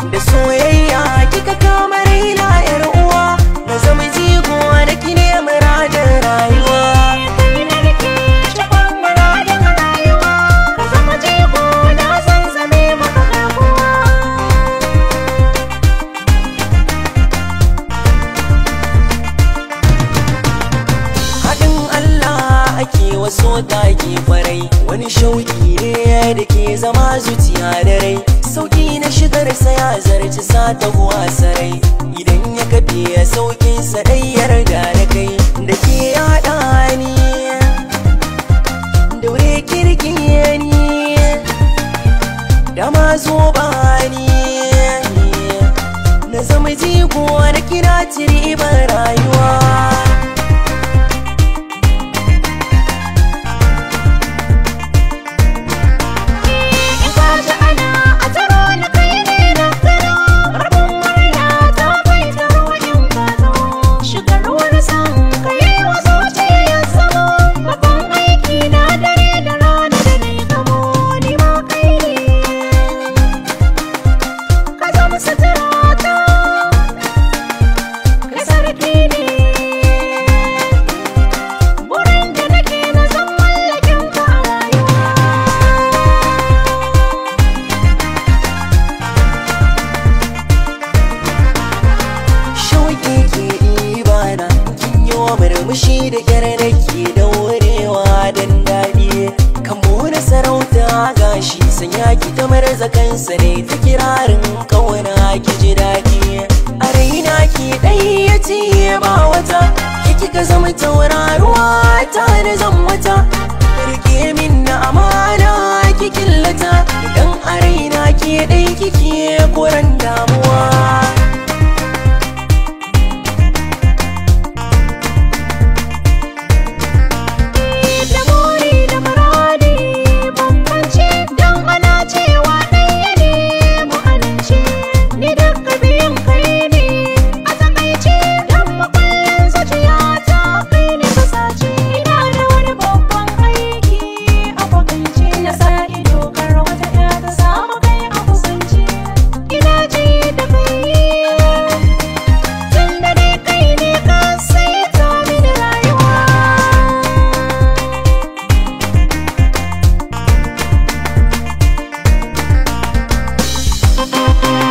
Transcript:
da soyayya kika kama raina yar uwa na zama jigo da ki ne muradin rayuwa kai na rike cikon muradin rayuwa ka zama jego na zan zame maka garkuwa haɗin Allah ake waso taki kwarai wani shauki ne da ke zama zuciya da rai sauki na shigar sa ya zarci sata kuwa sarai idan ya kafe ya saukin sa dai yarda da kai da ke yaɗa ni daure kirki ni da ma zo ba ni na zama jigo na kira ciri ban rayuwa in ka ji ana a taro na kai ne na gano rabin murya ta kai taro in ka zo shigar wani san ka yi wa zuciya samo babban aiki na dare da rana da na yi gamo ni ma kai ne ka zama sutura ta kai sarki ne burin da nake na zan mallakin ka a rayuwa shauƙi ke ibana kin yi wa murmushi da kyar da ke daurewa don daɗi kan na sarauta gashi sanya ki ta marza kansa ne ta kirarin kauna ki ji daɗi a raina ki ɗai ya ce ba wata ki kika zama tauraruwa ta da zan wata rike min na amana ki killata idan a raina ke ɗai kike koran damuwa da buri da muradi bambance don ana cewa ɗaya ne mu amince ni duka biyun kai ne a takaice don makullin zuciyata kai ne ka sace ina da wani babban aiki a kwakance na sa ido kar wata ya ta samu kai a kusance ina ji da kai tun da dai kai ne ka saita mini rayuwa Thank